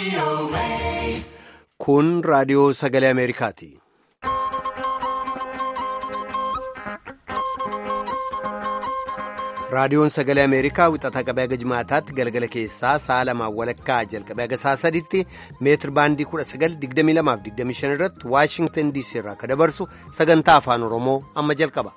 Kun raadiyoo sagalee Ameerikaati. Raadiyoon sagalee Ameerikaa wixataa qabee haga jimaataatti galgala keessaa sa'a lamaan walakkaa jalqabee haga sa'a sadiitti meetir baandii 1922-25 irratti Waashingtan DC irraa akka dabarsu sagantaa afaan Oromoo amma jalqaba.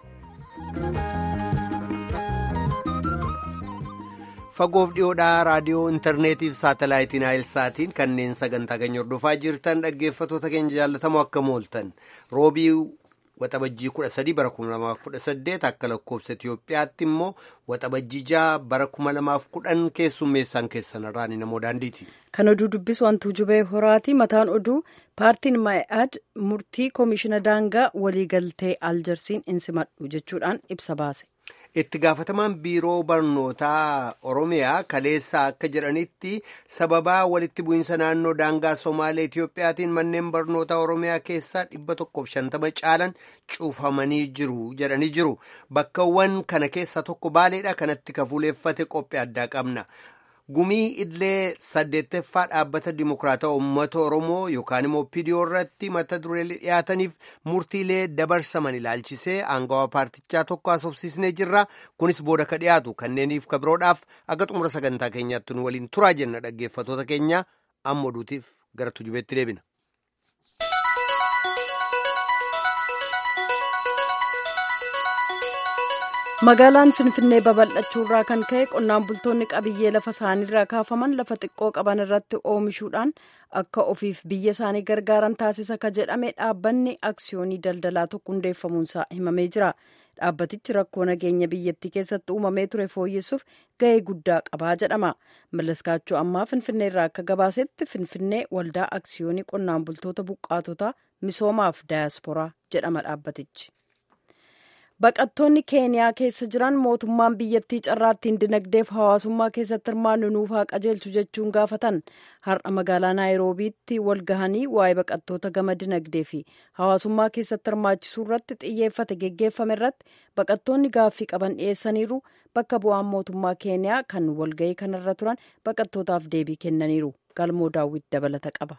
Fagoof dhiyoodhaa raadiyoo intarneetii fi saatalaayitiin saatiin kanneen sagantaa keenya hordofaa jirtan dhaggeeffatoota keenya jaallatamoo akka mooltan roobii waxabajjii 13 bara 2018 akka lakkoofsa Itiyoophiyaatti immoo waxabajjii 6 bara 2010 keessummeessaan keessan irraan namoo daandiiti. Kan oduu dubbisu wantuu jubee horaati. Mataan oduu paartiin Ma'i'aad murtii koomishina daangaa waliigaltee aljarsiin insimadhu jechuudhaan ibsa baase. Itti gaafatamaan biiroo barnootaa Oromiyaa kaleessaa akka jedhanitti sababaa walitti bu'iinsa naannoo daangaa Somaalee Itiyoophiyaatiin manneen barnootaa Oromiyaa keessaa dhibba tokkoof shantama caalan cuufamanii jiru jedhanii jiru. Bakkawwan kana keessaa tokko baaleedha kanatti kafuuleeffate qophii addaa qabna. Gumii Idilee saddeettaffaa dhaabbata Dimokiraataa Uummata Oromoo yookaan immoo PDO irratti mata dureelee dhiyaataniif murtiilee dabarsaman ilaalchisee aangawaa paartichaa tokko haasofsiisnee jirra. Kunis booda ka dhiyaatu kanneeniif ka biroodhaaf akka xumura sagantaa keenyaatti nu waliin turaa jenna dhaggeeffatoota keenya amma oduutiif gara tujubeetti deebina. magaalaan finfinnee babal'achuurraa kan ka'e qonnaan bultoonni qabiyyee lafa isaaniirraa kaafaman lafa xiqqoo qaban irratti oomishuudhaan akka ofiif biyya isaanii gargaaran taasisa ka jedhame dhaabbanni aksiyoonii daldalaa tokko hundeeffamuunsaa himamee jira dhaabbatichi rakkoo nageenya biyyattii keessatti uumamee ture fooyyessuuf ga'ee guddaa qabaa jedhama mallaskaachuu ammaa finfinnee irraa akka gabaasetti finfinnee waldaa aksiyoonii qonnaan bultoota buqqaatota misoomaaf daayasporaa jedhama dhaabbatichi. baqattoonni keeniyaa keessa jiran mootummaan biyyattii carraattiin dinagdeef hawaasummaa keessatti hirmaannu nuuf haa qajeelchu jechuun gaafatan har'a magaalaa naayiroobiitti walgahanii waa'ee baqattoota gama dinagdee fi hawaasummaa keessatti hirmaachisuu irratti xiyyeeffate geggeeffame irratti baqattoonni gaaffii qaban dhiyeessaniiru bakka bu'aan mootummaa keeniyaa kan walgahii kanarra turan baqattootaaf deebii kennaniiru galmoo daawwit dabalata qaba.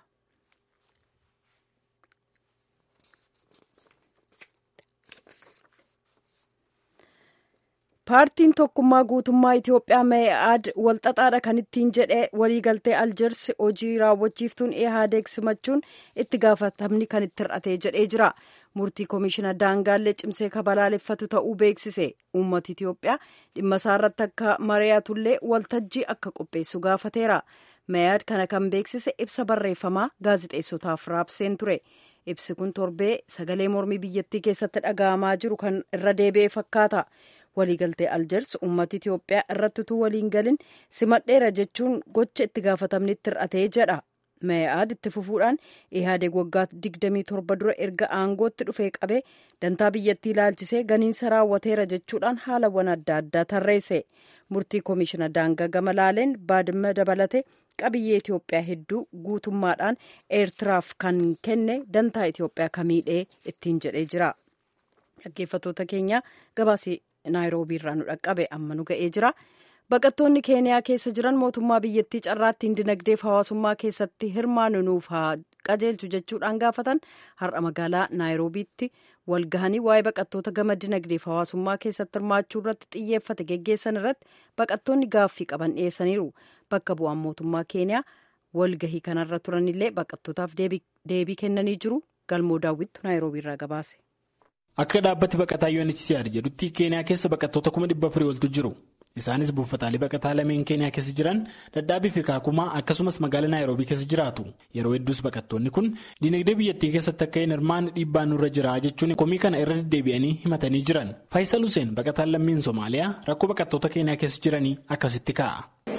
paartiin tokkummaa guutummaa itiyoophiyaa mee'aad walxaxaadha kan ittiin jedhe waliigaltee aljeers hojii raawwachiiftuun ihaadeeg simachuun itti gaafatamni kan itti hir'atee jedhee jira murtii koomishina daangaallee cimsee kabalaaleffatu ta'uu beeksise uummata itiyoophiyaa dhimma isaarratti akka mari'atullee waltajjii akka qopheessu gaafateera mee'aad kana kan beeksise ibsa barreeffamaa gaazixeessotaaf raabseen ture ibsi kun torbee sagalee mormii biyyattii keessatti dhaga'amaa jiru kan irra deebi'e fakkaata. waliigaltee aljeers uummata itiyoophiyaa irratti utuu waliin galin simadheera jechuun gocha itti gaafatamni itti hir'atee jedha mee'aad itti fufuudhaan ihaadeeg waggaa 27 dura erga aangootti dhufee qabee dantaa biyyattii ilaalchisee ganiinsa raawwateera jechuudhaan haalawwan adda addaa tarreesse murtii koomishina daangaa gama laaleen baadimma dabalate qabiyyee itiyoophiyaa hedduu guutummaadhaan eertiraaf kan kenne dantaa itiyoophiyaa kamiidhee ittiin jedhee jira dhaggeeffatoota keenya gabaasii naayiroobii irraa nu dhaqqabe amma nu ga'ee jira baqattoonni keeniyaa keessa jiran mootummaa biyyattii carraattiin dinagdeef hawaasummaa keessatti hirmaannu nuuf haa qajeelchu jechuudhaan gaafatan har'a magaalaa naayiroobiitti walgahanii waa'ee baqattoota gama dinagdeef hawaasummaa keessatti hirmaachuu irratti xiyyeeffate geggeessan irratti baqattoonni gaaffii qaban dhiyeessaniiru bakka bu'aan mootummaa keeniyaa walgahii kanarra turanillee baqattootaaf deebii kennanii jiru galmoo daawwittu naayiroobii irraa gabaase. Akka dhaabbati baqataa UNHCR jedhutti keeniyaa keessa baqattoota kuma dhibba afurii oltu jiru. Isaanis buufataalee baqataa lameen keeniyaa keessa jiran dadhaabii fi kaakumaa akkasumas magaalaa naayiroobii keessa jiraatu. Yeroo hedduus baqattoonni kun dinagdee biyyattii keessatti akka hin hirmaanne dhiibbaan nurra jira jechuun komii kana irra deddeebi'anii himatanii jiran. Faayisal Hussein baqataan lammiin Somaaliyaa rakkoo baqattoota keeniyaa keessa jiranii akkasitti kaa'a.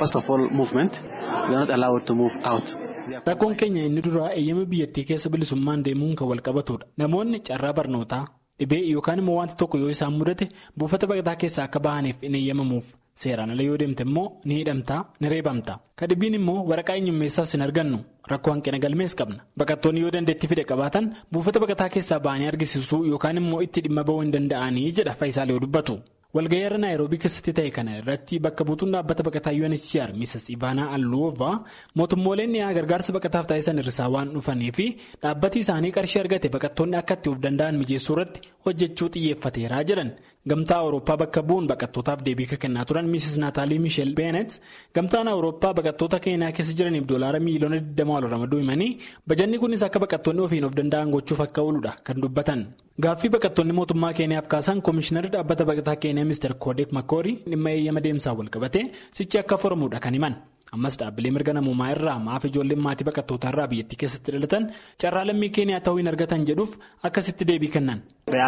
Rakkoon keenya inni duraa eeyyama biyyattii keessa bilisummaan deemuun kan wal qabatudha. Namoonni carraa barnootaa. dhibee yookaan immoo wanti tokko yoo isaan mudate buufata baqataa keessaa akka bahaniif hin eeyyamamuuf seeraan ala yoo deemte immoo ni hidhamtaa ni reebamta kadhibbiin immoo waraqaa eenyummeessaas hin argannu rakkoo hanqina galmees qabna baqattoonni yoo dandeettii fide qabaatan buufata baqataa keessaa bahanii argisiisuu yookaan immoo itti dhimma bahuu hin danda'anii jedha faayisaal yoo dubbatu walga'ii irra naayiroobii keessatti ta'e kana irratti bakka buutuun dhaabbata baqataa UNHCR Mrs. Ivaanaa Alluova mootummooleen dhiyaa gargaarsa baqataaf taasisan irraa waan dhufanii fi dhaabbati isaanii qarshii argate baqattoonni akka itti of danda'an mijeessuu irratti hojjechuu xiyyeeffateeraa jedhan gamtaa awurooppaa bakka bu'uun baqattootaaf deebii kennaa turan Mrs. Naataalii Miisheel Beenet gamtaan awurooppaa baqattoota keenyaa keessa jiraniif doolaara miiliyoona 20 wal ramaduu himanii bajanni kunis akka baqattoonni ofiin of danda'an gochuuf akka ooludha kan dubbatan. Gaaffii baqattoonni mootummaa Keeniyaaf kaasan koomishinarri dhaabbata baqataa Keeniyaa Mr. Koodek Makoorii dhimma eeyyama deemsaa wal qabate sichi akka furamuudha kan himan. Ammas dhaabbilee mirga namummaa irraa maaf ijoolleen maatii baqattootaa irraa biyyattii keessatti dhalatan carraa lammii Keeniyaa ta'uu hin argatan jedhuuf akkasitti deebii kennan.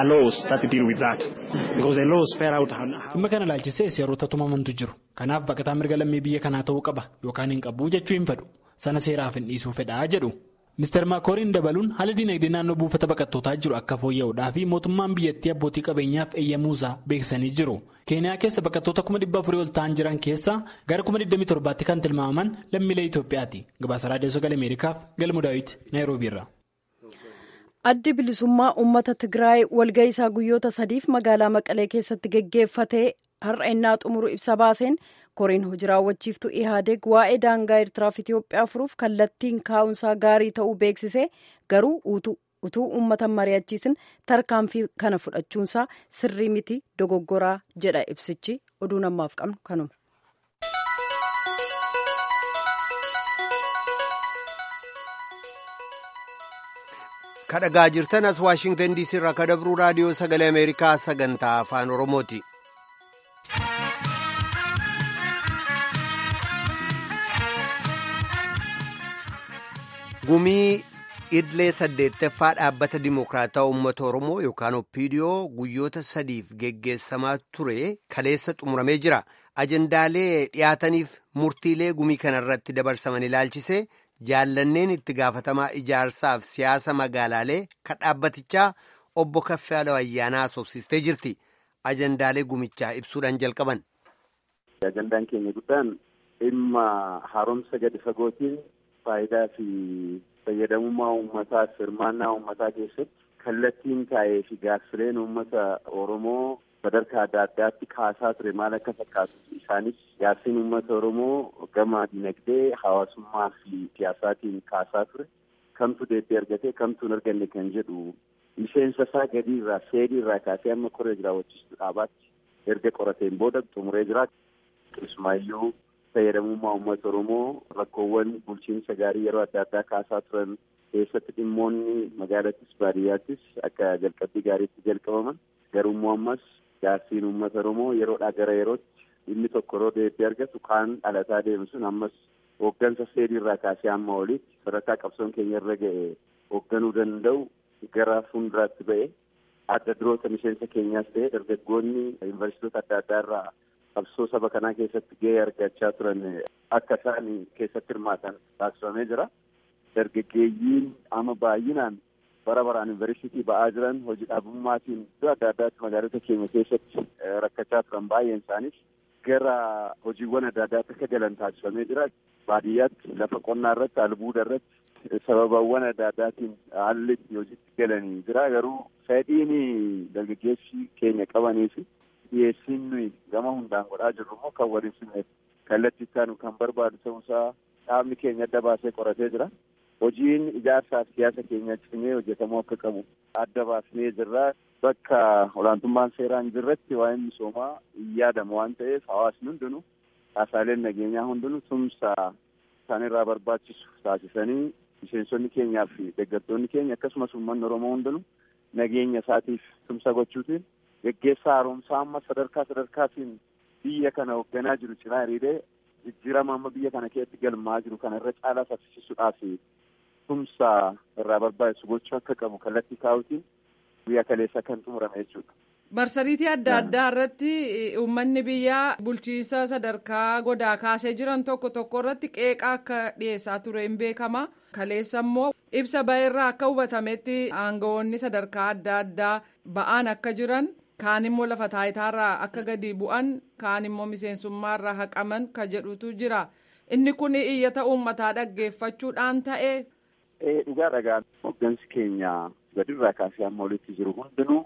Dhimma kana ilaalchisee seerota tumamantu jiru. Kanaaf baqataa mirga lammii biyya kanaa ta'uu qaba yookaan hin qabu jechuu hin fedhu. Sana seeraaf hin dhiisuu fedhaa jedhu. Mr. Makooriin dabaluun haala dinagdee naannoo buufata baqattootaa jiru akka fooyya'uudhaa fi mootummaan biyyattii abbootii qabeenyaaf eeyyamuusaa beeksisanii jiru. Keeniyaa keessa baqattoota kuma dhibba afurii ol ta'an jiran keessaa gara kuma 27tti kan tilmaamaman lammiilee Itoophiyaati. Gabaasa Raadiyoo Sagalee Ameerikaaf Galmu Daawit Naayiroobiirra. Addi bilisummaa uummata Tigraay walga'ii isaa guyyoota sadiif magaalaa Maqalee keessatti geggeeffatee har'a innaa xumuru ibsa baaseen koreen hojii raawwachiiftuu ihaadeeg waa'ee daangaa eertiraaf itiyoophiyaa furuuf kallattiin kaa'umsaa gaarii ta'uu beeksisee garuu utuu uummata mari'achiisin tarkaanfii kana fudhachuunsaa sirrii miti dogoggoraa jedha ibsichi oduu namaaf qabnu kanuma. kadhagaa jirtan as waashingtan diisii irraa kadabruu raadiyoo sagalee ameerikaa sagantaa afaan oromooti. gumii idlee saddeettaffaa dhaabbata dimokiraataa uummata oromoo yookaan oppiidiyoo guyyoota sadiif geggeessamaa ture kaleessa xumuramee jira ajendaalee dhiyaataniif murtiilee gumii kanarratti dabarsaman ilaalchisee jaallanneen itti gaafatamaa ijaarsaaf siyaasa magaalaalee kan dhaabbatichaa obbo Kaffaaloo Ayyaanaa asoobsistee jirti ajendaalee gumichaa ibsuudhaan jalqaban. Ajandaan keenya guddaan dhimma haaromsa gadi fagootiin faayidaa fi fayyadamummaa uummataa hirmaannaa uummataa keessatti kallattiin taa'ee fi gaaffileen uummata Oromoo sadarkaa adda addaatti kaasaa ture maal akka fakkaatu isaanis gaaffiin uummata Oromoo gama dinagdee hawaasummaa fi siyaasaatiin kaasaa ture kamtu deebii argatee kamtu hin arganne kan jedhu miseensa isaa gadii irraa seedii irraa kaasee amma koree raawwachiistuu dhaabaatti erga qorateen booda xumuree jira. Keessumaayyuu fayyadamummaa uummata Oromoo rakkoowwan bulchiinsa gaarii yeroo adda addaa kaasaa turan keessatti dhimmoonni magaalattis baadiyyaattis akka jalqabbii gaariitti jalqabaman garummoo ammas gaaffiin uummata Oromoo yeroodhaa gara yerootti inni tokko yeroo deebii argatu kaan dhalataa deemu sun ammas hooggansa seedii irraa kaasee amma olitti sadarkaa qabsoon keenya irra ga'e hoogganuu danda'u gara fuulduraatti ba'e adda duroota miseensa keenyaas ta'e dargaggoonni yuunivarsiitota adda addaa irraa qabsoo saba kanaa keessatti gahee argachaa turan akka isaan keessatti hirmaatan taasifamee jira. Dargaggeeyyiin amma baay'inaan bara baraan yuunivarsiitii ba'aa jiran hojii dhabummaatiin iddoo adda addaatti magaalota keenya keessatti rakkachaa turan baay'een isaaniis gara hojiiwwan adda addaatti akka galan taasifamee jira. Baadiyyaatti lafa qonnaa irratti albuuda irratti sababawwan adda addaatiin haalli hojiitti galanii jira. Garuu fedhiin dargaggeessi keenya qabanii fi dhiyeessiin nuyi gama hundaan godhaa jirru immoo kan waliin simneef kallattii ittaanu kan barbaadu ta'uusaa dhaabni keenya adda baasee qoratee jira. Hojiin ijaarsaaf siyaasa keenya cimee hojjetamuu akka qabu adda baasnee jirra. Bakka olaantummaan seeraa hin jirretti waa'een misoomaa hin yaadamu waan ta'eef hawaasni hundinuu caasaaleen nageenyaa hundinuu tumsa isaanirraa barbaachisu taasisanii miseensonni keenyaa fi deeggartoonni keenya akkasumas uummanni Oromoo hundinuu nageenya isaatiif tumsa gochuutiin geggeessaa haaromsaa amma sadarkaa sadarkaatiin biyya kana hoogganaa jiru cinaa hiriiree jijjiirama amma biyya kana keessatti galmaa jiru kana irra caalaa saffisiisuudhaaf tumsa irraa barbaachisu gochuu akka qabu kallattii kaa'utiin guyyaa kaleessa kan xumurame jechuudha. Marsariitii adda addaa irratti uummanni biyyaa bulchiinsa sadarkaa godaa kaasee jiran tokko tokko irratti qeeqa akka dhiyeessaa ture hin beekama. Kaleessa immoo ibsa ba'eerraa akka hubatametti aangawoonni sadarkaa adda addaa ba'aan akka jiran kaan immoo lafa taayitaarraa akka gadi bu'an kaan immoo miseensummaarraa haqaman ka jedhutu jira. Inni kun iyyata uummataa dhaggeeffachuudhaan ta'e. Dhugaa dhagaa hooggansi keenya gadirraa kaasee amma olitti jiru hundinuu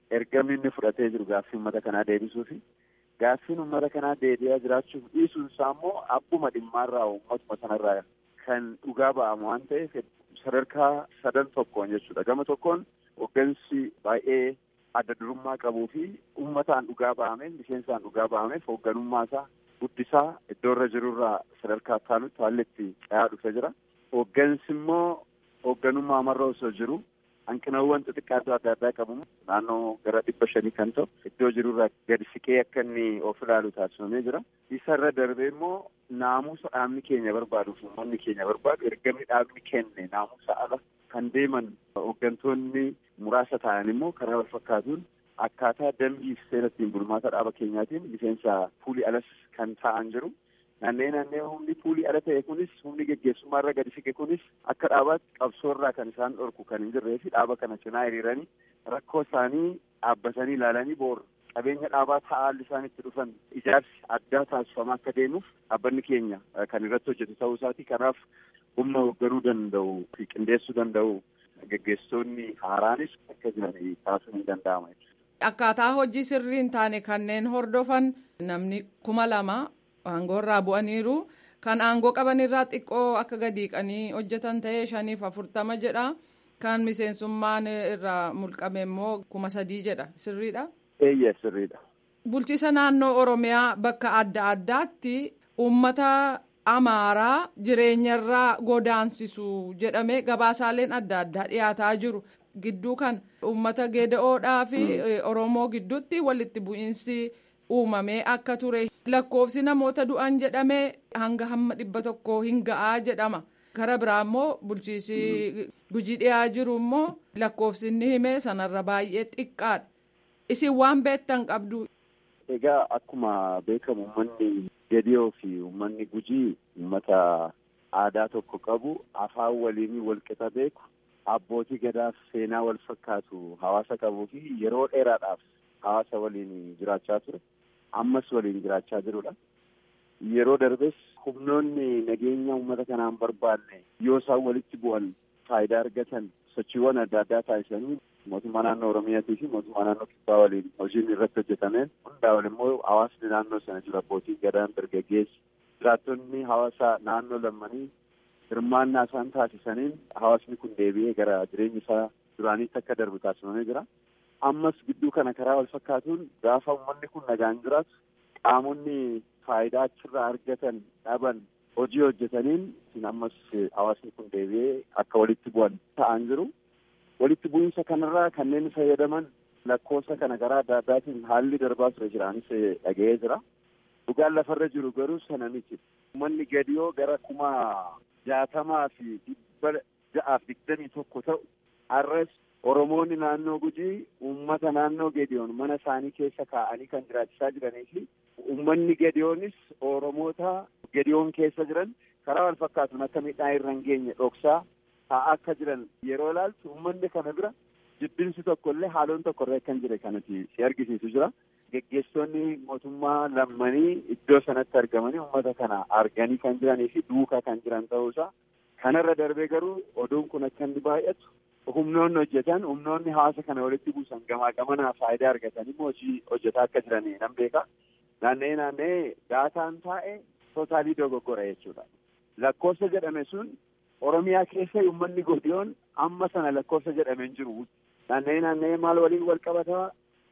ergamni inni fudhatee jiru gaaffii uummata kanaa deebisuufi gaaffiin uummata kanaa deebi'aa jiraachuuf dhiisuun isaa immoo abbuma dhimmaarraa uummatuma sanarraa kan dhugaa ba'amu waan ta'eef sadarkaa sadan tokkoon jechuudha gama tokkoon hooggansi baay'ee adda durummaa qabuu fi uummataan dhugaa ba'ameef miseensaan dhugaa ba'ameef hoogganummaa isaa guddisaa iddoo irra jirurraa sadarkaa taanutti haalli itti dhayaa dhufee jira. Hooggansi immoo hoogganummaa amarra osoo jiru hanqinawwan xixiqqaatu adda addaa qabu naannoo gara dhibba shanii kan ta'u iddoo jirurraa gadi siqee akka inni of ilaalu taasifamee jira. Isa irra darbee immoo naamusa dhaabni keenya barbaaduuf uummanni keenya barbaadu ergamni dhaabni kenne naamusa ala kan deeman hooggantoonni muraasa ta'an immoo karaa wal fakkaatuun akkaataa dambii fi seera ittiin bulmaata dhaaba keenyaatiin miseensa fuulii alas kan ta'an jiru. Naannee naannee humni fuulii ala ta'e kunis humni geggeessummaa irra gadi siqe kunis akka dhaabaatti qabsoo irraa kan isaan dhorku kan hin jirree fi dhaaba kana cinaa hiriiranii rakkoo isaanii dhaabbatanii ilaalanii boor qabeenya dhaabaa ta'aalli isaan itti dhufan ijaarsi addaa taasifamaa akka deemuuf dhaabbanni keenya kan irratti hojjetu ta'uu isaati. Kanaaf humna hoogganuu danda'u fi qindeessuu danda'u geggeessitoonni haaraanis akka jiran taasisuun hin danda'ama. Akkaataa hojii sirrii hin taane kanneen hordofan namni kuma lama aangoo irraa bu'aniiru. Kan aangoo qabanirraa xiqqoo akka gadiiqanii hojjetan ta'ee shaniif afurtama jedha. Kan miseensummaan irraa mulqame immoo kuma sadii jedha. Sirriidha? Eeyyee sirriidha. Bulchiisa naannoo Oromiyaa bakka adda addaatti uummata amaaraa jireenyarraa godaansisu jedhamee gabaasaaleen adda addaa dhiyaataa jiru. Gidduu kan uummata geeda'oodhaa fi Oromoo gidduutti walitti bu'iinsi uumamee akka ture. Lakkoofsi namoota du'an jedhamee hanga hamma dhibba tokko hin ga'aa jedhama. Kara biraa immoo bulchiisi gujii dhiyaa jiru immoo lakkoofsi inni hime sanarra baay'ee xiqqaadha. Isin waan beektan qabdu. Egaa akkuma beekamu uummanni Gediyoo fi uummanni Gujii uummata aadaa tokko qabu afaan waliin walqixa beeku abbootii gadaaf seenaa wal fakkaatu hawaasa qabuu fi yeroo dheeraadhaaf hawaasa waliin jiraachaa ture ammas waliin jiraachaa jirudha. Yeroo darbes humnoonni nageenya uummata kanaan barbaanne yoo isaan walitti bu'an faayidaa argatan sochiiwwan adda addaa taasisanii mootummaa naannoo Oromiyaatii fi mootummaa naannoo Kibbaa waliin hojiin irratti hojjetameen hundaa wal immoo hawaasni naannoo sana jiru abbootiin gadaan dargaggeessi jiraattonni hawaasa naannoo lammanii hirmaannaa isaan taasisaniin hawaasni kun deebi'ee gara jireenya isaa duraaniitti akka darbu taasifamee jira. Ammas gidduu kana karaa wal fakkaatuun gaafa uummanni kun nagaan jiraatu qaamonni faayidaa achirraa argatan dhaban hojii hojjetaniin ammas hawaasni kun deebi'ee akka walitti bu'an ta'an jiru. Walitti bu'iinsa kanarraa kanneen fayyadaman lakkoofsa kana karaa adda addaatiin haalli darbaa ture jiraanis dhaga'ee jira. Dhugaan lafarra jiru garuu sana miti. Uummanni gadiyoo gara kuma jaatamaa fi dhibba ja'aaf digdamii tokko ta'u har'as Oromoonni naannoo Gujii uummata naannoo Gediyoon mana isaanii keessa kaa'anii kan jiraachisaa jiranii fi uummanni Gediyoonis Oromoota Gediyoon keessa jiran karaa wal fakkaatuun akka midhaan irra hin geenye dhoksaa taa'aa akka jiran yeroo ilaaltu uummanni kana bira jibbinsi tokko illee haaloon tokko irra kan jire kanatti si argisiisu jira. Geggeessitoonni mootummaa lammanii iddoo sanatti argamanii uummata kana arganii kan jiranii fi duukaa kan jiran ta'uusaa kanarra darbee garuu oduun kun akka inni baay'atu humnoonni hojjetan humnoonni hawaasa kana walitti buusan gamaa gamanaa faayidaa argatanii hojii hojjetaa akka jiranii nan beeka. Naanna'ee naanna'ee daataan taa'e tootaalii dogoggora jechuudha. Lakkoofsa jedhame sun Oromiyaa keessa uummanni godiyoon amma sana lakkoofsa jedhame hin jiru. Naanna'ee naanna'ee maal waliin wal qabataa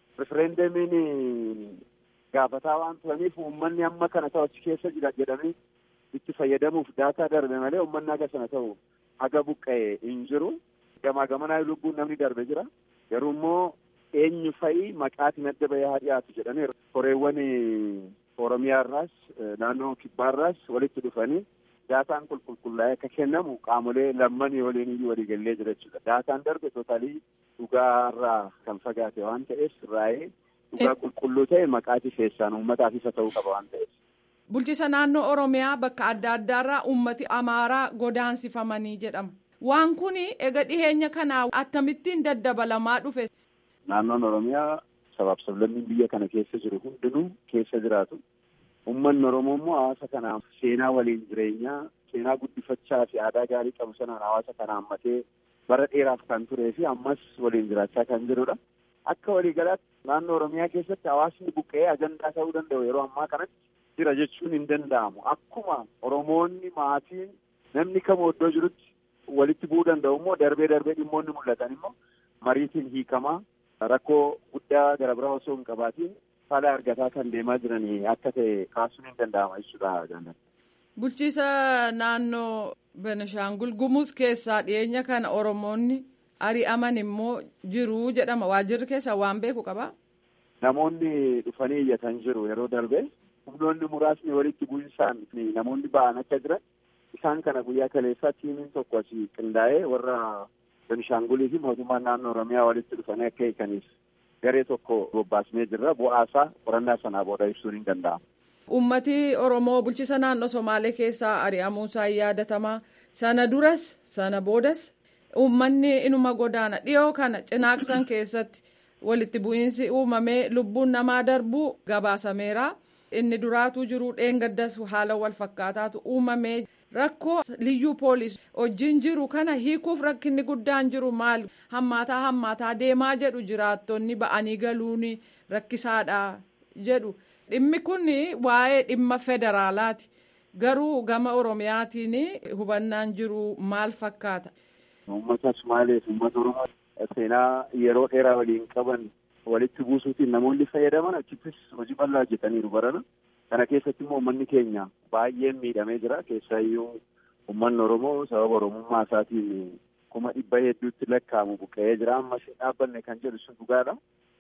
rifereendamiin gaafataa waan turaniif uummanni amma kana ta'u achi keessa jira jedhamee itti fayyadamuuf daataa darbe malee uummanni akka sana ta'u haga buqqa'e hin jiru. Gamaa gamanaa lubbuun namni darbe jira. Garuu immoo eenyu fa'i maqaatiin adda bahee haa dhiyaatu jedhanii koreewwan Oromiyaa irraas naannoo Kibbaarraas walitti dhufanii daataan qulqullaa'ee akka kennamu qaamolee lammanii waliin iyyuu walii gallee jira jechuudha. Daataan darbe tootaalii dhugaarraa kan fagaate waan ta'eef raayee dhugaa qulqulluu ta'e maqaatii keessaan uummataaf isa ta'uu qaba waan ta'eef. Bulchiisa naannoo Oromiyaa bakka adda addaarraa uummati Amaaraa godaansifamanii jedhama. Waan kun ega dhiheenya kanaa akkamittiin daddabalamaa dhufe. Naannoon Oromiyaa sabaaf sablammiin biyya kana keessa jiru hundinuu keessa jiraatu. Uummanni Oromoo immoo hawaasa kanaaf seenaa waliin jireenyaa, seenaa guddifachaa fi aadaa gaarii qabu sanaan hawaasa kana hammatee bara dheeraaf kan turee fi ammas waliin jiraachaa kan jirudha. akka waliigalaatti naannoo Oromiyaa keessatti hawaasni buqqa'ee ajandaa ta'uu danda'u yeroo ammaa kanatti jira jechuun hin danda'amu. Akkuma Oromoonni maatiin namni kamuu iddoo jirutti walitti bu'uu danda'u immoo darbee darbee dhimmoonni mul'atan immoo mariitiin hiikamaa rakkoo guddaa gara biraa osoo hin qabaatiin fala argataa kan deemaa jiranii akka ta'e kaasuun hin danda'ama jechuudha jaalladha. Bulchiisa naannoo Benishaangul Gumuz keessaa dhiyeenya kana Oromoonni ari'aman immoo jiru jedhama. Waajjirri keessa waan beeku qabaa? Namoonni dhufanii iyyatan jiru yeroo darbe humnoonni muraasni walitti bu'insaan namoonni ba'an akka jiran isaan kana guyyaa kaleessaa tiimiin tokko asii qindaa'ee warra Benishaangulii fi mootummaan naannoo Oromiyaa walitti dhufanii akka hiikaniif garee tokko bobbaasnee jirra. Bu'aasaa qorannaa sanaa booda ibsuun hin danda'amu. Uummati Oromoo bulchiisa naannoo Somaalee keessaa ari'amuusaa yaadatamaa sana duras sana boodas uummanni inuma godaana dhiyoo kana cinaaqsan keessatti walitti bu'iinsi uumamee lubbuun namaa darbuu gabaasameera. Inni duraatuu jiru dheengaddas haala wal fakkaataatu uumamee rakkoo liyyuu poolis wajjin jiru kana hiikuuf rakkinni guddaan jiru maal hammaataa hammaataa deemaa jedhu jiraattonni ba'anii galuun rakkisaadha jedhu. Dhimmi kun waa'ee dhimma federaalaati. Garuu gama Oromiyaatiin hubannaan jiru maal fakkaata? Uummata Sumaalee fi uummata Oromoo seenaa yeroo dheeraa waliin qaban walitti buusuutiin namoonni fayyadaman achittis hojii bal'aa hojjetaniiru barana. Kana keessatti immoo uummanni keenya baay'een miidhamee jira. Keessaayyuu uummanni Oromoo sababa Oromummaa isaatiin kuma dhibba hedduutti lakkaa'amu buqqa'ee jira. Amma isheen dhaabbanne kan jedhu sun dhugaadha.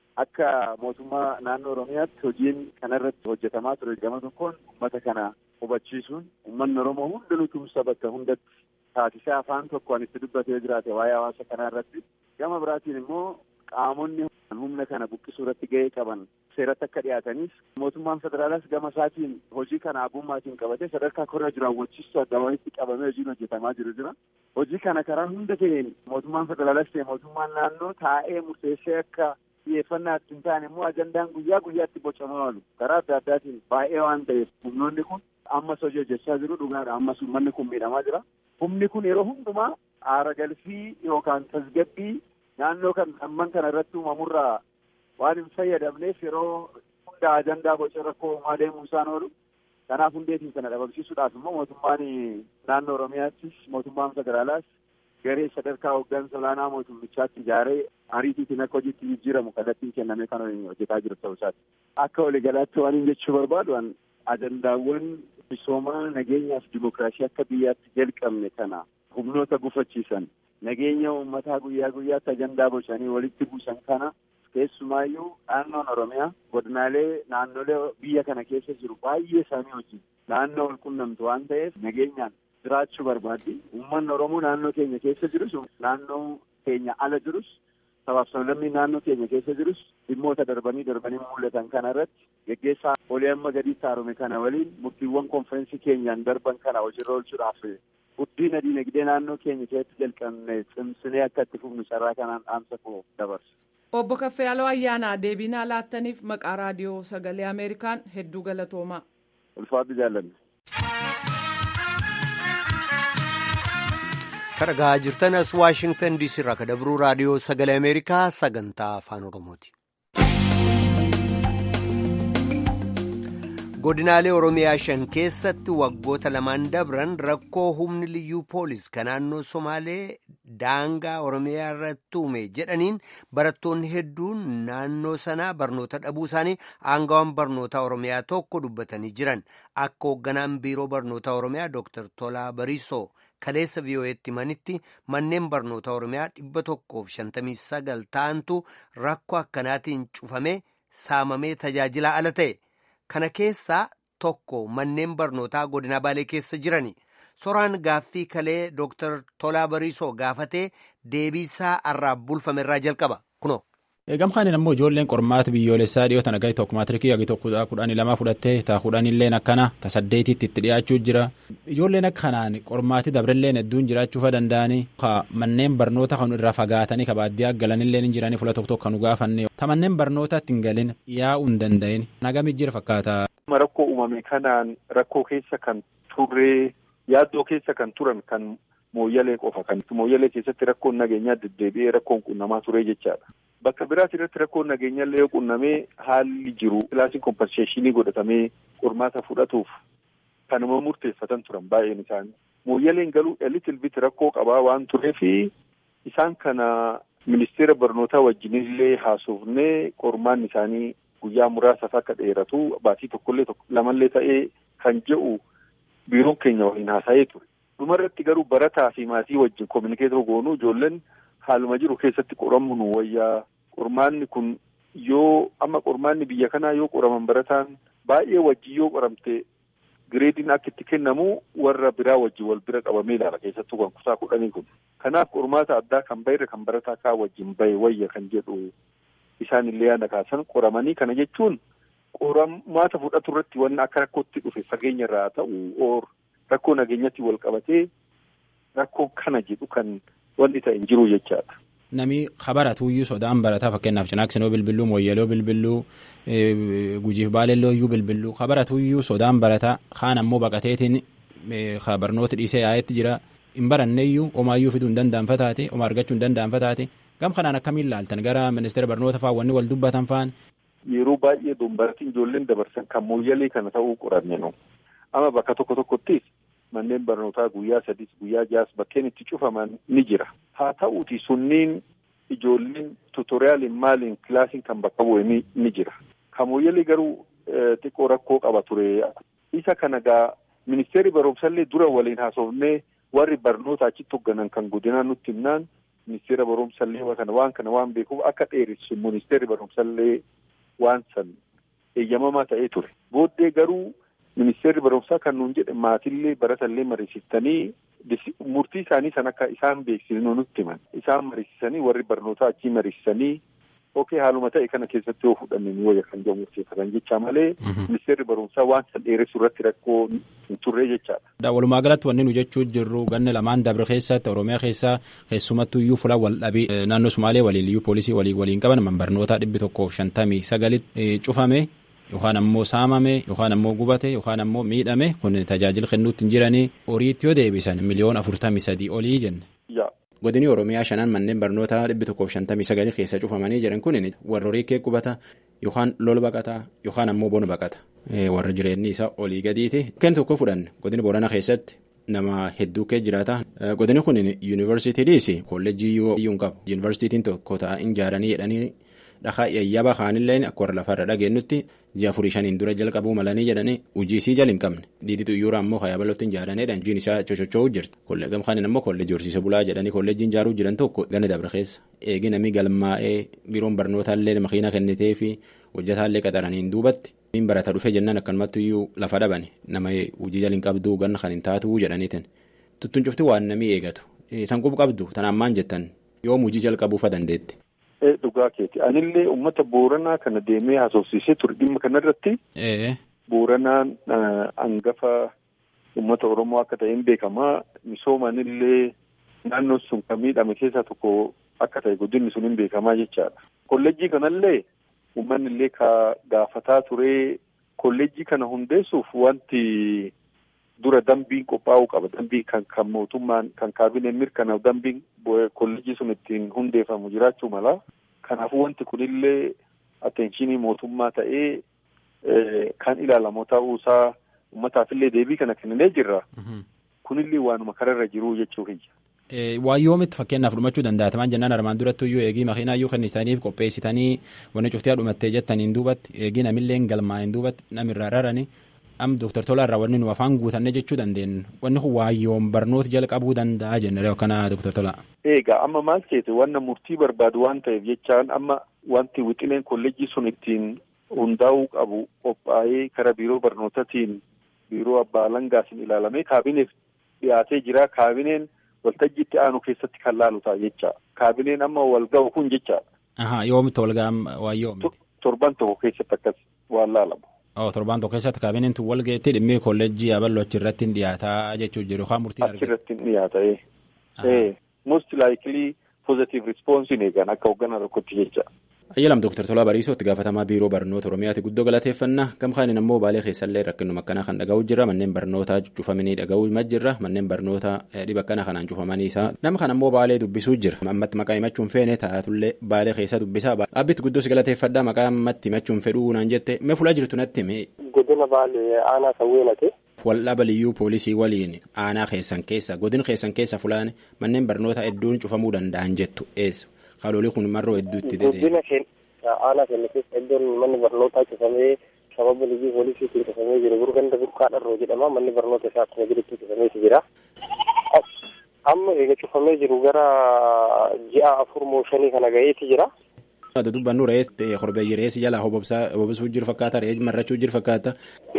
Akka mootummaa naannoo Oromiyaatti hojiin kanarratti hojjetamaa ture gama tokkoon uummata kana hubachiisuun uummanni Oromoo hundinuu tumsa bakka hundatti taasisee afaan tokkoon itti dubbatee jiraate waa'ee hawaasa kanaa irratti gama biraatiin immoo qaamonni humna kana buqqisuu irratti gahee qaban seeratti akka dhiyaataniif mootummaan federaalaas gama isaatiin hojii kana abummaatiin qabatee sadarkaa korra jiru hawwachiistuu adda walitti qabamee hojiin hojjetamaa jiru jira. Hojii kana karaa hunda ta'een mootummaan federaalaas ta'e mootummaan naannoo taa'ee murteessee akka xiyyeeffannaa hin taane immoo ajandaan guyyaa guyyaatti bocamaa oolu karaa adda addaatiin baay'ee waan ta'eef humnoonni kun ammas hojii hojjechaa jiru dhugaadha ammas uummanni kun miidhamaa jira. Humni kun yeroo hundumaa aara galfii yookaan tasgabbii naannoo kan amman kana irratti uumamurraa waan hin fayyadamneef yeroo hunda ajandaa boca rakkoo uumaa deemuu isaan oolu. Kanaaf hundeetiin kana dhabamsiisuudhaaf immoo mootummaan naannoo Oromiyaattis mootummaan federaalaas garee sadarkaa hooggansa olaanaa mootummichaatti ijaaree ariitiitiin akka hojiitti jijjiiramu kallattiin kennamee kan hojjetaa jiru ta'uu isaati. Akka waliigalaatti waan hin jechuu barbaadu ajandaawwan misoomaa nageenyaa fi dimokiraasii akka biyyaatti jalqabne kana humnoota gufachiisan nageenya uummataa guyyaa guyyaatti ajandaa bocanii walitti buusan kana keessumaayyuu naannoon Oromiyaa godinaalee naannolee biyya kana keessa jiru baay'ee isaanii wajjin naannoo wal qunnamtu waan ta'eef nageenyaan jiraachuu barbaaddi. Uummanni Oromoo naannoo keenya keessa jirus naannoo keenya ala jirus sabaaf sablammii naannoo keenya keessa jirus dhimmoota darbanii darbanii mul'atan kana irratti geggeessaa olii amma gadiitti haarome kana waliin murtiiwwan konferensii keenyaan darban kana hojiirra oolchuudhaaf guddina diinagdee naannoo keenya keessatti jalqabne cimsinee akka itti fufnu carraa kanaan dhaamsa koo dabarsa. Obbo Kaffayaaloo Ayyaanaa deebii laattaniif maqaa raadiyoo sagalee Ameerikaan hedduu galatoomaa. Ulfaatu jaalladha. Kan dhaggeeffachaa jirtan as Waashingtan DC irraa kan dabruu raadiyoo sagalee Ameerikaa sagantaa afaan Oromooti. Godinaalee Oromiyaa shan keessatti waggoota lamaan dabran rakkoo humni liyyuu poolis kan naannoo Somaalee daangaa Oromiyaa irratti uume jedhaniin barattoonni hedduun naannoo sanaa barnoota dhabuu isaanii aangawaan barnoota Oromiyaa tokko dubbatanii jiran akka hoogganaan biiroo barnoota Oromiyaa Dr. Tolaa Bariisoo. kaleessa vii'oo'eetti himanitti manneen barnoota oromiyaa dhibba tokkoof shantamii sagal ta'antu rakkoo akkanaatiin cufamee saamamee tajaajilaa ala ta'e kana keessaa tokko manneen barnootaa godina baalee keessa jirani soraan gaaffii kalee dooktar tolaa bariisoo gaafatee deebiisaa irraa bulfame irraa jalqaba kunoo. Gamkaan ammoo ijoolleen qormaata biyyoolessaa dhiyoo tana gahi tokko maatirikii gagi tokko kudhanii lama fudhattee taa kudhanilleen akkana ta saddeetitti itti dhiyaachuu jira ijoolleen akka kanaan qormaati dabrilleen hedduun jiraachuufa danda'anii ka manneen barnoota kan irraa fagaatanii ka baadiyyaa galanilleen hin jiranii fula tokko tokko nu gaafanne ta manneen barnootaatti hin galin yaa'uu hin danda'in nagami jira fakkaata. Rakkoo uumame kanaan rakkoo keessa kan turree yaaddoo keessa kan turan kan mooyyalee qofa kan mooyyalee keessatti rakkoon nageenyaa deddeebi'ee rakkoon qunnamaa ture jechaadha. Bakka biraas irratti rakkoon nageenyaallee yoo qunnamee haalli jiru kilaasiin kompenseeshinii godhatamee qormaata fudhatuuf kanuma murteeffatan turan baay'een isaanii. Mooyyaleen galuu elitil bit rakkoo qabaa waan tureefi isaan kana ministeera barnootaa wajjinillee haasofnee qormaan isaanii guyyaa muraasaaf akka dheeratu baatii tokkollee lamallee ta'ee kan jedhu biiroon keenya waliin haasa'ee ture. Dhumarratti garuu barataa fi maatii wajjin kominikeetoo goonuu ijoolleen haaluma jiru keessatti qoramu nu wayyaa qormaanni kun yoo amma qormaanni biyya kanaa yoo qoraman barataan baay'ee wajjin yoo qoramte gireediin akka itti kennamu warra biraa wajjin wal bira qabamee ilaala keessattuu kan kutaa kudhanii kun. Kanaaf qormaata addaa kan bayre kan barataa kaa wajjin bahe wayya kan jedhu isaan illee yaada kaasan qoramanii kana jechuun qormaata fudhatu irratti wanni akka rakkootti dhufe fageenya irraa ta'u oor rakkoo nageenyatti wal qabatee rakkoo kana jedhu kan wanni ta'e hin jiru jechaadha. Nami habaratuuyyuu sodaan barataa fakkeenyaaf cinaaksinoo bilbilluu mooyyaloo bilbilluu gujiif baalellooyyuu bilbilluu habaratuuyyuu sodaan barataa kaan ammoo baqateetiin barnoota dhiisee yaa'etti jira hin baranneeyyuu omaayyuu fiduu hin danda'anfa taate oma argachuu hin danda'anfa taate gam kanaan akkamiin laaltan gara ministeera barnoota fa'aa wanni wal dubbatan fa'aan. Yeroo baay'ee dombaratiin ijoolleen dabarsan kan mooyyalee kana ta'uu qoranne nu amma bakka tokko tokkottis manneen barnootaa guyyaa sadis guyyaa jaas bakkeen itti cufaman ni jira haa ta'uuti sunniin ijoolleen tuutoriyaaliin maaliin kilaasiin kan bakka bu'e ni jira kan mooyyalee garuu xiqqoo rakkoo qaba ture isa kana gaa ministeerri barumsallee dura waliin haasofnee warri barnoota achitti hoogganan kan godinaa nutti himnaan ministeera barumsallee kana waan kana waan beekuuf akka dheeressu ministeerri barumsallee waan san eeyyamamaa ta'ee ture booddee garuu ministeerri barumsaa kan nuun jedhe maatillee baratallee mariisistanii murtii isaanii san akka isaan beeksisnu nutti himan isaan mariisisanii warri barnootaa achii mariisisanii okee haaluma ta'e kana keessatti yoo fudhanne ni wayya kan jedhu murteeffatan jecha malee ministeerri barumsaa waan san dheeressu irratti rakkoo hin turre jechaadha. Walumaa galatti wanni nu jechuu jirru ganna lamaan dabre keessatti Oromiyaa keessaa keessumattuu iyyuu fuula wal dhabii naannoo Sumaalee waliin iyyuu poolisii waliin waliin qaban man barnootaa dhibbi tokkoof shantamii sagalitti cufame yookaan ammoo saamame yookaan ammoo gubate yookaan ammoo miidhame kun tajaajila kennuutti hin jiranii horiitti yoo deebisan miliyoona afurtamii sadii olii jenne. Godini Oromiyaa shanaan manneen barnootaa dhibbi tokkoof shantamii sagalii keessa cufamanii jiran kun warra horii kee qubata yookaan lola baqataa yookaan ammoo bona baqata warra jireenyi isaa olii gadiiti. Kan tokko fudhanne godini Boorana keessatti nama hedduu kee jiraata. Godini kun yuunivarsiitiidhis kolleejjii iyyuu hin qabu. Yuunivarsiitiin tokko taa'in ijaaranii jedhanii dhahaa yayyaba kaanillee akka warra lafarra dhageenyutti ji'a afurii shaniin dura jalqabuu malanii jedhanii hojii isii jala hin qabne diiditu iyyuura ammoo hayaabalootti hin jaaranedhaan jiin isaa cochocho'uu jirti gam kaaniin ammoo kolleejjii horsiisa bulaa jedhanii kolleejjiin ijaaruu jiran tokko gana dabre keessa eegi namni galmaa'ee biroon barnootaallee makiina kennitee fi hojjetaallee qaxaraniin duubatti niin barata dhufe jennaan akkanumatti iyyuu lafa dhabane nama hojii jala hin qabduu ganna kan hin taatuu jedhaniitin tuttuun cufti waan namni eegatu tan qub qabdu tan ammaan jettan yoom hojii jalqabuufa dandeetti. dhugaa keeti anillee uummata booranaa kana deemee haasofsiisee ture dhimma kanarratti booranaan hangafa uummata oromoo akka ta'een beekamaa misoomanillee naannoon sun kan miidhame keessaa tokko akka ta'e guddinni sun hin beekamaa jechaadha. kolleejjii kanallee uummanni illee ka gaafataa ture kolleejjii kana hundeessuuf wanti dura dambiin qophaa'uu qaba dambii kan kan mootummaan kan kaabineen mirkanaa'u dambiin kolleejjii sun ittiin hundeeffamu jiraachuu mala kanaafuu wanti kunillee atteenshinii mootummaa ta'ee kan ilaalamu ta'uusaa uummataafillee deebii kana kenninee jirra kunillee waanuma kararra jiruu jechuu kiyya. Waan yoomitti fakkeenyaaf dhumachuu danda'ataman jennaan armaan duratti iyyuu eegii makiinaa iyyuu kennitaniif qopheessitanii wanni cuftii dhumattee jettaniin duubatti eegii namillee galmaa'in duubatti namirraa raranii am Dooktar Tolaa irraa wanni nu afaan guutanne jechuu dandeenyu wanni kun waayyoon barnoota jalqabuu danda'a jennee kana Dooktar Tolaa. Egaa amma maal ta'eeti wanna murtii barbaadu waan ta'eef jechaan amma wanti wixineen kolleejjii sun ittiin hundaa'uu qabu qophaa'ee karaa biiroo barnootaatiin biiroo abbaa alangaatiin ilaalamee kaabineef dhiyaatee jira kaabineen waltajjii itti aanu keessatti kan laalu ta'a jecha kaabineen amma wal ga'u kun jecha. Yoomitti wal ga'an waan yoomiti. Torban tokko keessatti akkas waan laalamu. Torbaan tokko keessatti kaabineen tun wal ga'etti dhimmi kolleejjii aballo achirratti hin dhiyaataa jechuu jiru yookaan murtiin argatu. Achirratti hin dhiyaata ee. Most likely positive response hin eegan akka hoogganaa tokkotti jecha. ayyalam dooktar Tolaa Bariisoo itti gaafatamaa biiroo barnoota Oromiyaati guddoo galateeffannaa gamkaaniin ammoo baalee keessallee rakkinuma akkanaa kan dhaga'uu jira manneen barnootaa cufamanii dhaga'uu jirra manneen barnoota dhiba akkana kanaan cufamanii isaa nama kan ammoo baalee dubbisuu jira ammatti maqaa himachuun feene taatullee baalee keessa dubbisaa dhaabbitti guddoos galateeffadhaa maqaa ammatti himachuun fedhuu naan jette mee fuula jirtu natti hime. Godina baalee aanaa sawweenate. Waldhaba liyyuu poolisii waliin aanaa keessan keessa godin keessan keessa fulaan manneen barnoota hedduun cufamuu danda'an jettu eessa haadholii kun marroo hedduutti dedee. Godina keenya aanaa keenya keessa iddoon manni barnootaa cufamee sababa liyyuu poolisiitiin cufamee jiru gurganda burqaa dharroo jedhama manni barnoota isaa akkuma jirutti cufameeti jira. Amma eega cufamee jiru gara ji'a afur moo shanii kana gaheeti jira. Dubbannu re'ee korbeeyyi re'eessi jalaa hobobsuu jiru fakkaata re'ee marrachuu jiru fakkaata.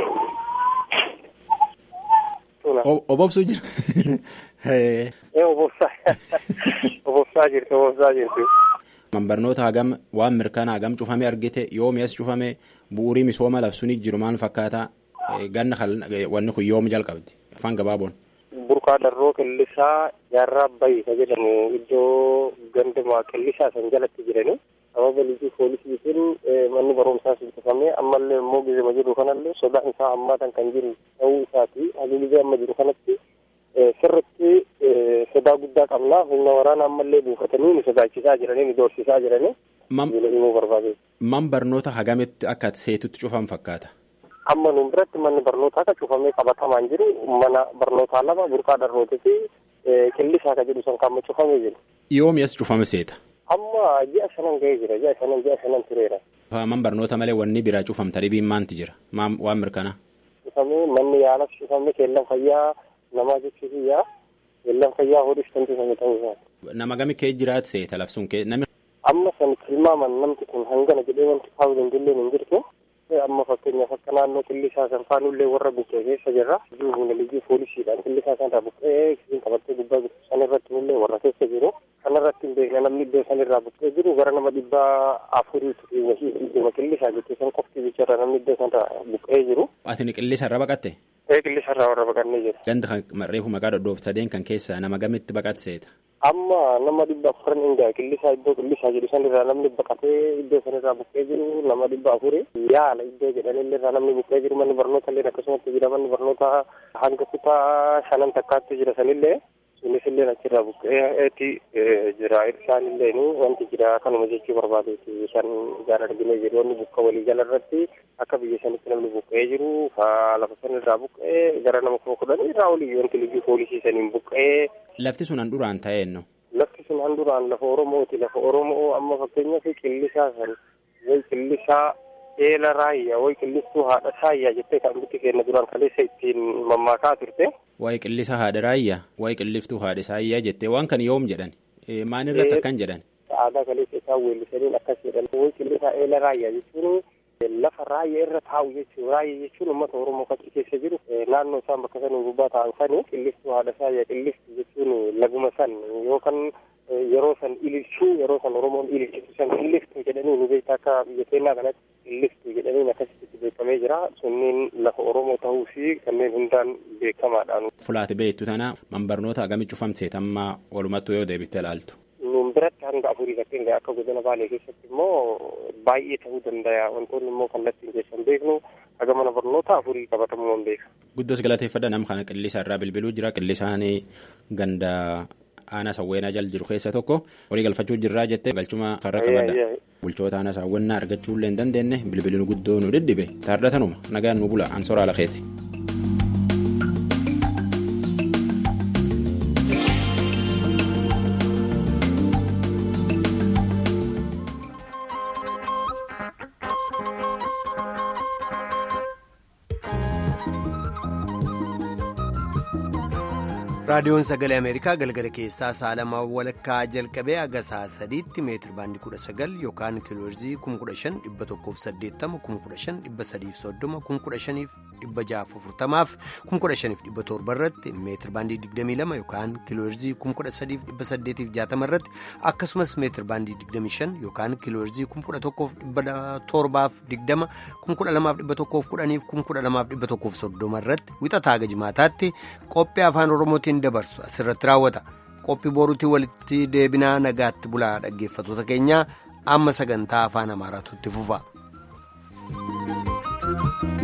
Obobsuu jira. Obobsaa jirti obobsaa jirti. Barnoota hagam waan mirkanaa hagam cufame argite yoomi as cufame bu'uurii misooma labsuun jiru maal fakkaata ganna wanni kun yoomi jalqabdi afaan gabaaboon. Burqaa darroo qillisaa jaarraa bayi ka jedhamu iddoo ganduma qillisaa san jalatti jirani. sababa liyyuu poolisiitiin manni barumsaa sun cufamee ammallee immoo gizima jiru kanallee sodaan isaa hammaatan kan jiru ta'uu isaati haliilii amma jiru kanatti sirritti sodaa guddaa qabna humna waraana ammallee buufatanii nu sodaachisaa jiranii nu doorsisaa jiranii. himuu barbaade. Man barnoota hagamitti akka seetutti cufan fakkaata. Amma nu biratti manni barnootaa akka cufamee qabatamaan jiru mana barnootaa lama burqaa darrootii fi qillisaa ka jedhu san kan cufamee jiru. Yoomi as cufame seeta. Amma ji'a shanan ga'ee jira ji'a shanan ji'a shanan tureera. Man barnoota malee wanni biraa cufamta dhibiin maanti jira waan mirkanaa. Cufamee manni yaalas cufamee keellan fayyaa namaa jechuun yaa keellan fayyaa hodhis kan cufame ta'uu isaati. Nama gami kee jiraatu seeta labsuun kee namni. Amma san tilmaaman namti kun hangana jedhee wanti kaa'uu dandillee hin jirtu. Amma fakkeenyaaf akka naannoo qillisaa san faanullee warra buqqee keessa jirra. Humna liyyuu poolisiidhaan qillisaa sanarraa buqqee isin qabattee gubbaa jirtu sanirratti illee warra keessa jiru. Kanarratti hin beekne namni iddoo sanirraa buqqee jiru gara nama dhibbaa afuriitu wahii iddoo qillisaa jettee san qofti bicharra namni iddoo sanarraa buqqee jiru. Ati qillisarra baqatte? Ee qillisarraa warra baqannee jiru. Ganda kan reefu maqaa dhodhoof sadeen kan keessa nama gamitti baqatseeta? Amma nama dhibba afuran hingaa qillisaa iddoo qillisaa jedhu sanirraa namni baqatee iddoo sanirraa buqqee jiru nama dhibba afuri yaala iddoo jedhanillee irraa namni buqqee jiru manni barnoota illee akkasumatti jira manni barnoota hanga kutaa shanan takkaatti jira sanillee sunis illee achirraa buqqeetti jira isaan illee wanti jira kanuma jechuu barbaadeeti kan ijaan arginee jiru wanni bukka walii jala irratti akka biyya sanitti namni buqqee jiru lafa sanirraa buqqee gara nama kuma kudhan irraa olii wanti liyyuu poolisii saniin buqqee. Lafti sun han duraan ta'eenno. Lafti sun han duraan lafa Oromooti lafa Oromoo amma fakkeenyaaf qillisaa san way qillisaa eela raayyaa way qillistuu haadha saayyaa jettee kan bitti kenna duraan kaleessa ittiin mammaakaa turte. Waa'ee qillisa haadha raayyaa waa'ee qilliftuu haadha saayyaa jettee waan kan yoom jedhan maan irratti akkan jedhan. Aadaa kaleessa isaan weellisaniin akkas jedhan way qillisaa eela raayyaa jechuun lafa raayyaa irra taa'u jechuun raayyaa jechuun uummata Oromoo fakkii keessa jiru naannoo isaan bakka sanii gubbaa ta'an sanii qillistuu haadha saayyaa qilliftuu jechuun laguma san yookaan yeroo san ililchuu yeroo san Oromoon ililchitu san qilliftuu jedhanii nu beektaa akka biyya keenyaa kanatti qilliftuu jedhanii akkasitti beekamee jira sunniin lafa Oromoo ta'uu fi kanneen hundaan beekamaadhaan. Fulaati beektu tana man barnoota agami cufamseet amma walumattuu yoo deebiste ilaaltu. Nuun biratti hanga afurii fakkeenya akka godina baalee keessatti immoo baay'ee ta'uu danda'a wantoonni immoo kallattiin keessan beeknu haga mana barnoota afurii qabatamuu hin beeka. Guddos galateeffadha nama kana qillisa irraa bilbiluu jira qillisaan ganda aanaa sawweenaa jal jiru keessa tokko walii galfachuu jirraa jettee galchuma karra qabadha. Bulchoota aanaa saawwannaa argachuu illee hin dandeenye bilbilinu guddoo nu dhidhibe taardatanuma nagaan nu bula ansoraa lakeeti. raadiyoon sagalee ameerikaa galgala keessaa saalamaa walakkaa jalqabee haga sa'a sadiitti meetir baandii kudha sagal yookaan kiilooherzii kuma kudha shan dhibba tokkoof saddeettama kuma kudha shan dhibba sadiif soddoma kuma kudha shaniif dhibba jaaf afurtamaaf kuma kudha shaniif dhibba torba irratti meetir baandii digdamii lama yookaan kiilooherzii kuma kudha sadiif dhibba saddeetiif jaatama irratti akkasumas meetir baandii digdamii shan yookaan kiilooherzii kuma kudha tokkoof dhibba torbaaf digdama kuma kudha lamaaf dhibba tokkoof kudhaniif kuma kudha lamaaf dhibba tokkoof soddoma irratti wixataa haga jimaataatti qophii afaan oromootiin dabarsu asirratti raawwata qophii boruutii walitti deebinaa nagaatti bulaa dhaggeeffatoota keenya amma sagantaa afaan amaaraatu itti fufa.